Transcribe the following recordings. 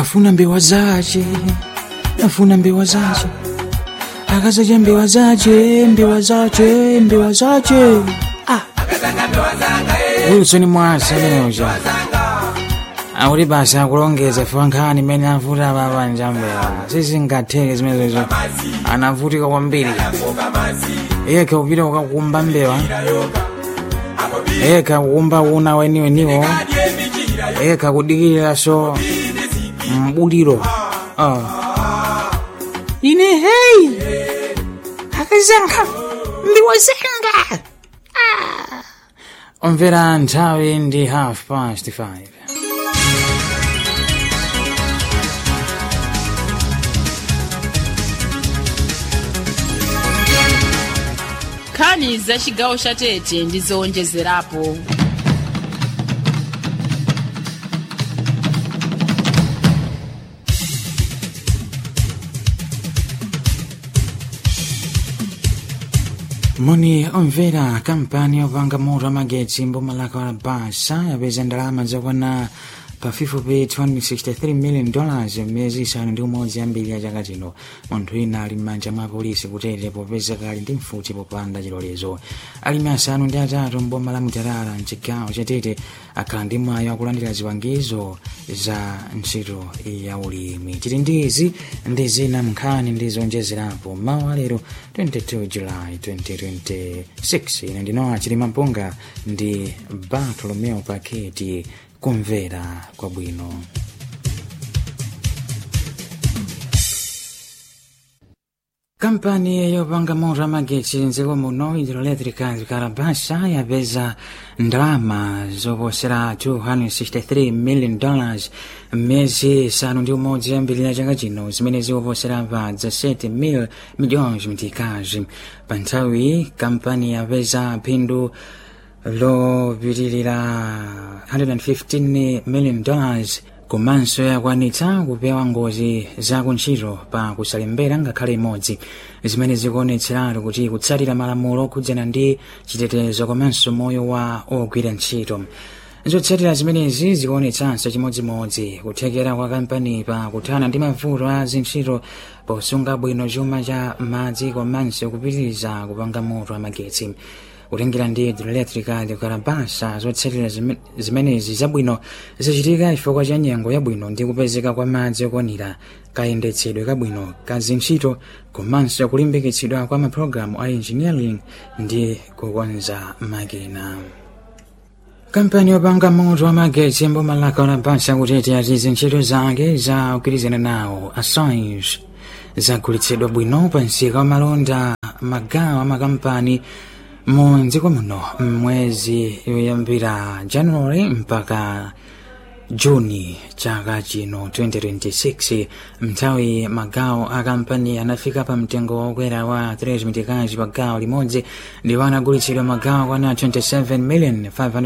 afuna mbewa zace afuna mbewa zace akazacha mbewa zace mbewa zace mbewa zace ah. wilson mwasa ameneuja akuti basa akulongeza fa nkhani imene avuta babanja mbewa sizingatheke zimenezo anavutika kwambiri yekha kupita kukakumba mbewa yekha kukumba una weniweniwo yekha kudikiriranso mbuliro ah. ine hei akazanga mbewa zanga ah. omvera nthawi ndi half past five nkhani za chigawo cha tete ndi zowonjezerapo moni omvera kampani yopanga moto amagetsi mbumalaka wa basa yapeza ndalama zokwana pafupifupi 263 million dollars miyezi isanu ndi umodzi yambiri ya chaka chino munthu wina ali m'manja mwa polisi kutete popeza kali ndi mfuti popanda chilolezo alimi asanu ndi atatu mboma la mutarara mchigawo chatete akhala ndi mwayi wakulandira zipangizo za ntchito ya ulimi tili ndi izi ndi zina mnkhani ndi zonjezerapo mawa lero 22 july 2026 ine ndinowa chilima mpunga ndi bartolomeo paketi kumvera kwabwino kampani yopanga moto amagetsi mdziko muno hidroelectric karabasa yapeza ndalama zoposera 263 million dollars mmiyezi isanu ndi umodzi yambirira chaka chino zimene zikuposera pa za 7 mil milhões mtikazi pa nthawi kampani yapeza phindu lopitirira 115 million dollars komanso yakwanitsa kupewa ngozi za kuntchito pa kusalembera ngakhale imodzi zimene zikuonetseratu kuti kutsatira malamulo okhudzana ndi chitetezo komanso moyo wa ogwira ntchito zotsatira zimenezi zikuonetsanso chimodzimodzi kuthekera kwa kampani pa kuthana ndi mavuto a zintchito posunga bwino chuma cha madzi komanso kupitiriza kupanga moto amagetsi kutengera ndi hidroelectrica de karabasa zotsatira zimenezi zabwino zachitika chifukwa cha nyengo yabwino ndi kupezeka kwa madzi okwanira kayendetsedwe kabwino ka zintchito komanso kulimbikitsidwa kwa mapulogalamu a engineering ndi kukonza makina kampani yopanga moto amagetsi mbumalaka unabasa kutete ati zintchito zake za kugwirizana nawo assange zagulitsidwa bwino pa msika wa malonda magawo amakampani mu dziko muno mwezi yoyambira january mpaka juni chaka chino 2026 mnthawi magawo a kampani anafika pa mtengo wokwera wa 3 mitikazi pa gawo limodzi ndipo anagulitsidwa magawo kwana 27 million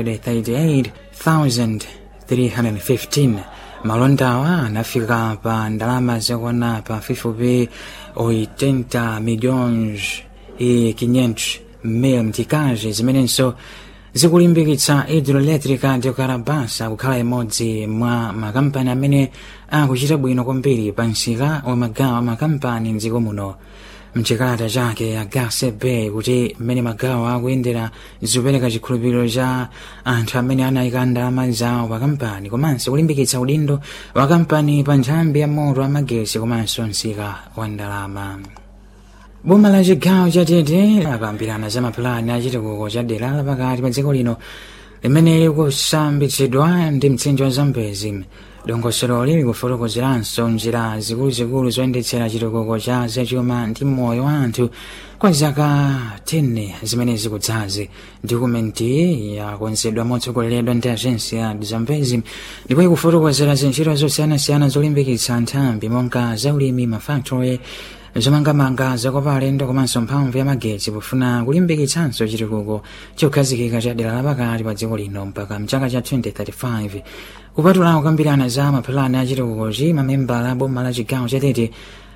538,315 malondawa anafika pa ndalama zakwana pa fifupi 80 milhões e 500 mil mtikazi zimenenso zikulimbikitsa hidroelectrica de karabasa kukhala imodzi mwa makampani amene akuchita bwino kwambiri pa msika wa magawo amakampani mdziko muno mchikalata chake agase bay kuti mmene magawo akuyendera zikupereka chikhulupiriro cha anthu amene anayika ndalama zawo pa kampani komanso kulimbikitsa udindo wa kampani pa nthambi ya moto amagetsi komanso msika wa ndalama boma la chigawo chatete apambirana za mapulani a chitukuko cha dera lapakati pa dziko lino limene likusambitsidwa ndi mtsinje wa zambezi dongosololi likufotokozeranso njira zikuluzikulu zoyendetsera chitukuko cha zachuma ndi moyo wa anthu kwa zaka 10 zimene zikudzazi dokumenti yakonzedwa motsogoleredwa ndi agensi ya zambezi ndipo ikufotokozera zintchito zosiyanasiyana zolimbikitsa nthambi monga zaulimi mafactory zomangamanga zakopa alendo komanso mphamvu ya magetsi pofuna kulimbikitsanso chitukuko chokhazikika cha dera lapakati pa dziko lino mpaka mchaka cha 2035 kupatula kukambirana za mapulani a chitukukochi mamembala a boma la chigawo chatete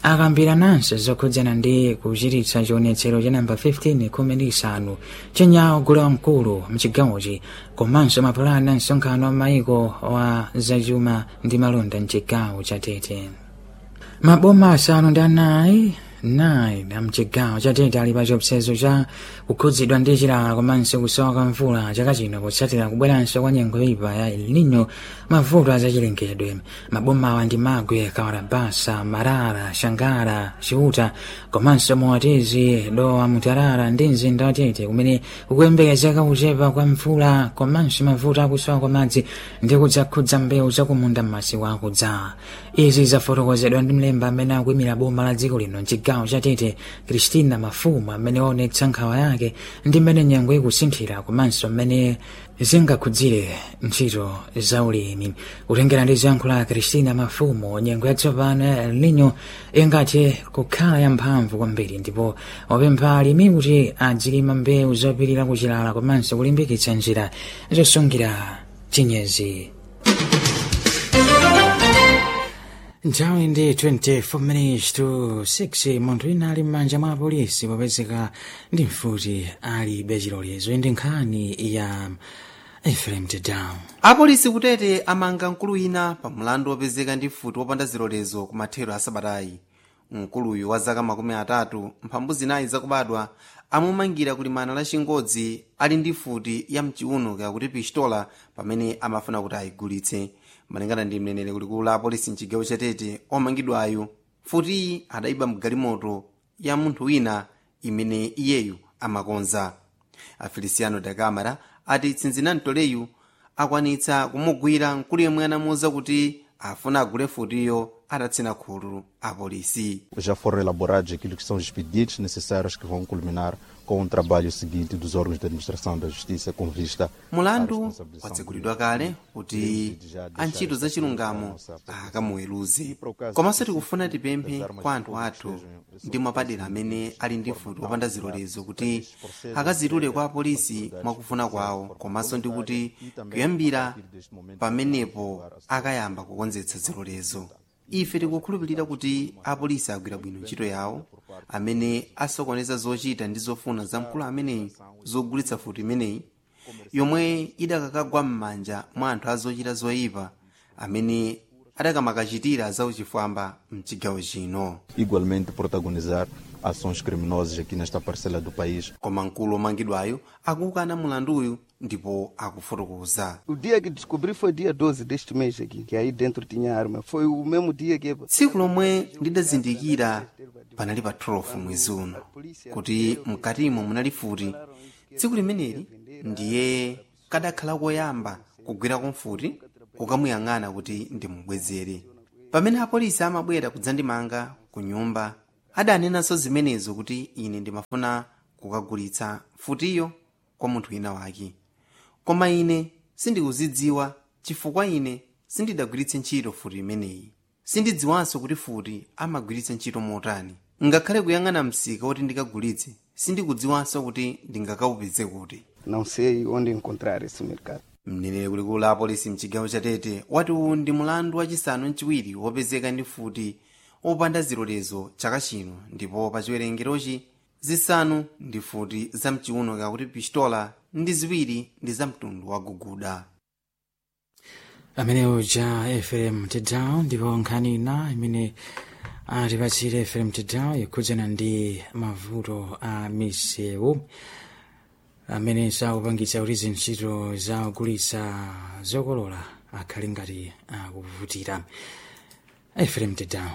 akambira nanse zokhudzana ndi kuchititsa chionetsero cha namba 15 khumi ndi isanu chenyawo gule wamkulu mchigawochi komanso mapulani a msonkhano wa maiko wa zachuma ndi malonda mchigawo cha tete maboma asanu ndi anayi 9 amchigawo cha tete ali pa chiopsezo cha kukhudzidwa ndi chilala komanso kusowa kwa mvula chaka chino potsatira kubweranso kwa nyengo yoyipa ya el nino mavuto azachilengedwe mabomawa ndi magwe kawarabasa marara shangara chiuta komanso moatezi dowa mutarara ndi mzinda wa tete kumene kukuyembekezeka kuchepa kwa mvula komanso mavuto akusowa kwa madzi ndi kudzakhudza mbewu zakumunda m'masiku akudza izi zafotokozedwa ndi mlembi amene akuyimira boma la dziko lino mchigawo cha tete kristina mafumu amene waonetsa nkhawa yake ndi mmene nyengo ikusinthira komanso mmene zingakhudzire ntchito za ulimi kutengera ndi ziyankhulo za kristina mafumu nyengo yatsopano ya el nino ingathe kukhala yamphamvu kwambiri ndipo wapempha alimi kuti adzilima mbewu zopirira kuchilala komanso kulimbikitsa njira zosungira chinyezi nthawi ndi 24 minutes to 6 munthu wina ali m'manja mwa apolisi popezeka ndi mfuti alibe chilolezo ndi nkhani ya efrem tedown apolisi kutete amanga mkulu wina pa mlandu wopezeka ndi mfuti wopanda zilolezo ku mathero a sabatayi mkuluyu wa zaka makumi atatu mphambu zinayi zakubadwa amumangira kulimana la chingodzi ali ndi mfuti ya mchiuno kakuti pistola pamene amafuna kuti ayigulitse malingana ndi mneneri kulikulu la apolisi mchigawo chatete omangidwayo mfutiyi adayiba mgalimoto ya munthu wina imene iyeyu amakonza afeliciano da camara ati tsinzina mtoleyu akwanitsa kumugwira mkulu yemwe anamuwuza kuti afuna agule mfutiyo atatsina khulu apolisi Já foram elaborados aquilo que são os pedidos necessários que vão culminar com o trabalho seguinte dos órgãos de administração da justiça com vista à mulandu responsabilização watsegulidwa kale kuti antchito za chilungamo akamuweruze komanso tikufuna tipemphe kwa anthu athu ndi mwapadera amene ali ndi mfuti wopanda zilolezo kuti akazitule kwa apolisi mwakufuna kwawo komanso ndi kuti kuyambira pamenepo akayamba kukonzetsa zilolezo ife tikukhulupirira kuti apolisi agwira bwino ntchito yawo amene asokoneza zochita ndi zofuna za mkulu ameneyi zogulitsa futi imeneyi yomwe idakakagwa m'manja mwa anthu azochita zoyipa amene adakamakachitira zauchifwamba mchigawo chino igualmente protagonizar ações criminosas aqui nesta parcela do país. koma mkulu omangidwayo akukana mulanduyu ndipo akufotokoza O dia que descobri foi dia 12 deste mês aqui, que aí dentro tinha arma. Foi o mesmo dia que tsiku lomwe ndidazindikira panali pa 12 mwezi uno kuti mkatimo munali futi tsiku limeneli ndiye kadakhala koyamba kugwirako mfuti kukamuyang'ana kuti ndimubwezere pamene apolisi amabwera kudzandimanga ku nyumba adanenanso zimenezo kuti ine ndimafuna kukagulitsa mfutiyo kwa munthu wina wake koma ine sindikuzidziwa chifukwa ine sindidagwiritse ntchito futi imeneyi sindidziwanso kuti futi amagwiritsa ntchito motani ngakhale kuyang'ana msika woti ndikagulitse sindikudziwanso kuti ndingakaupeze kuti não sei onde encontrar esse mercado. mneneri kulikulu la apolisi mchigawo cha tete wati uwu ndi mulandu wachisanu mchiwiri wopezeka ndi futi opanda zilolezo chaka chino ndipo pa chiwerengerochi zisanu ndi futi za mchiuno kakuti pistola ndi ziwiri ndi za mtundu wa guguda amene uja efrem tedown ndipo nkhani ina imene atipatsire efrem tedown ikhudzana ndi mavuto a misewu amene sakupangitsa kuti zintchito za kugulitsa zokolola akhale ngati akuvutira efrem tedown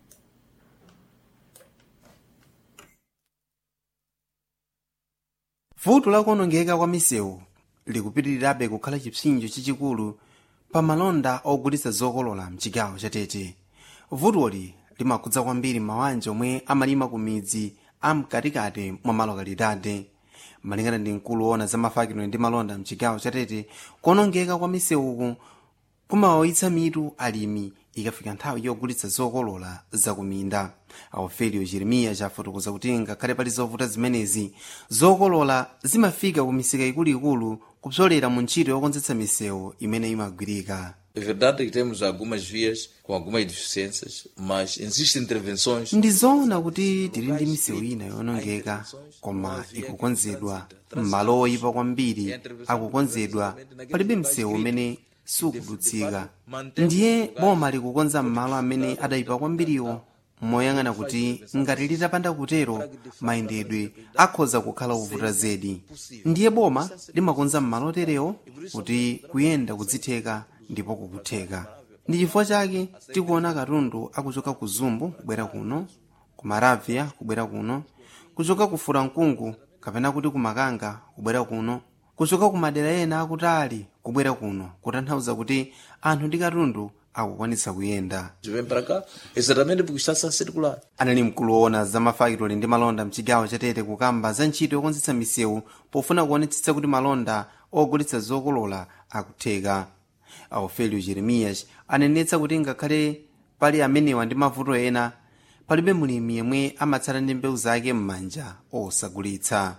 vuto lakuonongeka kwa misewu likupitirirabe kukhala chipsinjo chachikulu pa malonda ogulitsa zokolola mchigawo cha tete vutoli limakhudza kwambiri mabanja omwe amalima ku midzi amkatikati mwa malokalidade malingana ndi mkulu woona za mafakidwe ndi malonda mchigawo cha tete kuonongeka kwa misewuku kumawawitsa mitu alimi ikafika nthawi yogulitsa zokolola zakuminda aufelio jeremiya chafotokoza kuti ngakhale pali zovuta zimenezi zokolola zimafika ku misika ikuluikulu kupsolera mu ntchito yokonzetsa misewu imene imagwirika É verdade que temos algumas vias com algumas deficiências, mas existem intervenções. ndi zoona kuti tili ndi misewu ina yonongeka koma ikukonzedwa m'malo oyipa kwambiri akukonzedwa palibe msewu umene sukudutsika ndiye boma likukonza m'malo amene adayipa kwambiriwo moyang'ana kuti ngati litapanda kutero mayendedwe akhoza kukhala ovuta zedi ndiye boma limakonza m'malo oterewo kuti kuyenda kudzitheka ndipo kukutheka ndi chifukwa chake tikuona katundu akuchoka ku zumbu kubwera kuno ku maravia kubwera kuno kuchoka ku furankungu kapena kuti ku makanga kubwera kuno kuchoka ku madera ena akutali kubwera kuno kutanthauza kuti anthu ndi katundu akukwanitsa kuyenda Vem para cá exatamente porque está a circular. anali mkulu woona za mafakitoli ndi malonda mchigawo chatete kukamba za ntchito yokonzetsa misewu pofuna kuonetsetsa kuti malonda ogulitsa zokolola akutheka aufelio jeremiyas anenetsa kuti ngakhale pali amenewa ndi mavuto ena palibe mulimi yemwe amatsala ndi mbewu zake m'manja osagulitsa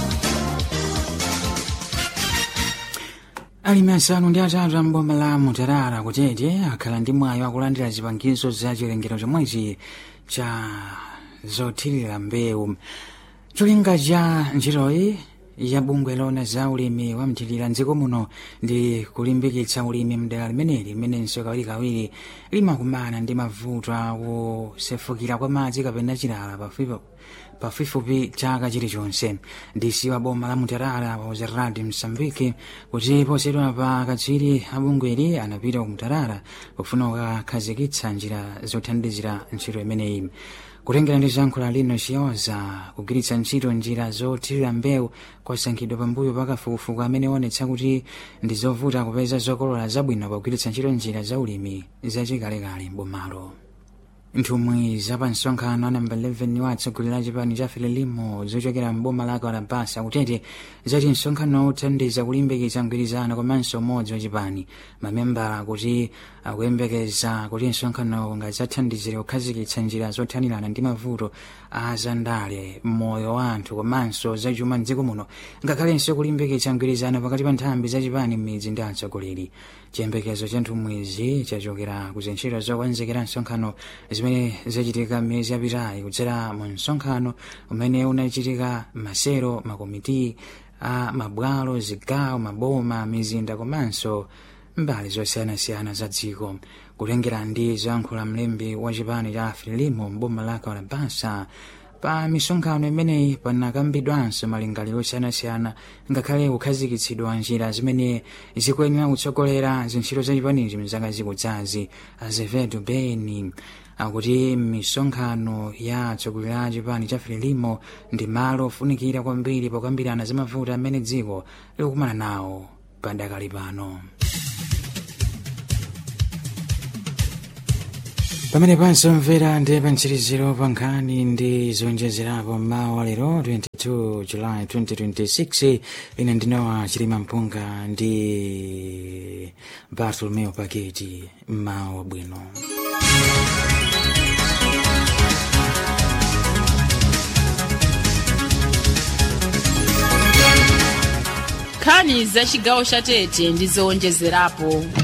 alimi asanu ndi atatu amboma la mutarara kutete akhala ndi mwayi wakulandira zipangizo za chilengero chomwechi cha zothirira mbewu cholinga cha ntchitoyi ya bungwe lona za ulimi wa mthirira mdziko muno ndi kulimbikitsa ulimi mdera limeneli limenenso kawirikawiri limakumana ndi mavuto akusefukira kwa madzi kapena chilala pafupi pafupifupi chaka chilichonse ndisi wa boma la mutarara wa uzeradi msambiki kuti posedwa pa katswiri abungweli anapita ku mutarara pofuna kukakhazikitsa njira zothandizira ntchito imeneyi kutengera ndi zankhula lino chiyoza kugwiritsa ntchito njira zothirira mbewu kwasankhidwa pambuyo pa kafukufuku amene onetsa kuti ndi zovuta kupeza zokolola zabwino pogwiritsa ntchito njira za ulimi zachikalekale mbomalo nthumwi za msonkhano namba 11 wa atsogoleri a chipani cha frelimo zochokera mboma la kalabasa kutete zati msonkhano uthandiza kulimbikitsa mgwirizano komanso umodzi wa chipani mamembala kuti akuyembekeza kuti msonkhano ungadzathandizire kukhazikitsa njira zothanirana ndi mavuto a zandale moyo wa anthu komanso zachuma mdziko muno ngakhalenso kulimbikitsa mgwirizano pakati pa nthambi za chipani m'midzi ndi atsogoleri chiyembekezo cha nthumwizi chachokera ku zintchito zokonzekera msonkhano zimene zachitika miyezi yapitayi kudzera mu msonkhano umene unachitika masero makomiti a mabwalo zigawo maboma mizinda komanso mbali zosiyanasiyana za dziko kutengera ndi zoyankhula mlembi wa chipani cha frelimo mboma la kalabasa pa misonkhano imeneyi panakambidwanso malingaliro osiyanasiyana ngakhale kukhazikitsidwa njira zimene zikuyenera kutsogolera zintchito za chipanichi mzaka zikudzazi azevedo beni akuti misonkhano ya atsogoleri a chipani cha frelimo ndi malo ofunikira kwambiri pokambirana za mavuto amene dziko likukumana nawo padakali pano pamene pansomvera ndi pantsiriziro pa nkhani ndi zonjezerapo mmawa lero 22 july 2026 ine ndinowa chilima mpunga ndi bartolomeo paketi mmawa bwino nkhani za chigawo cha tete ndi zowonjezerapo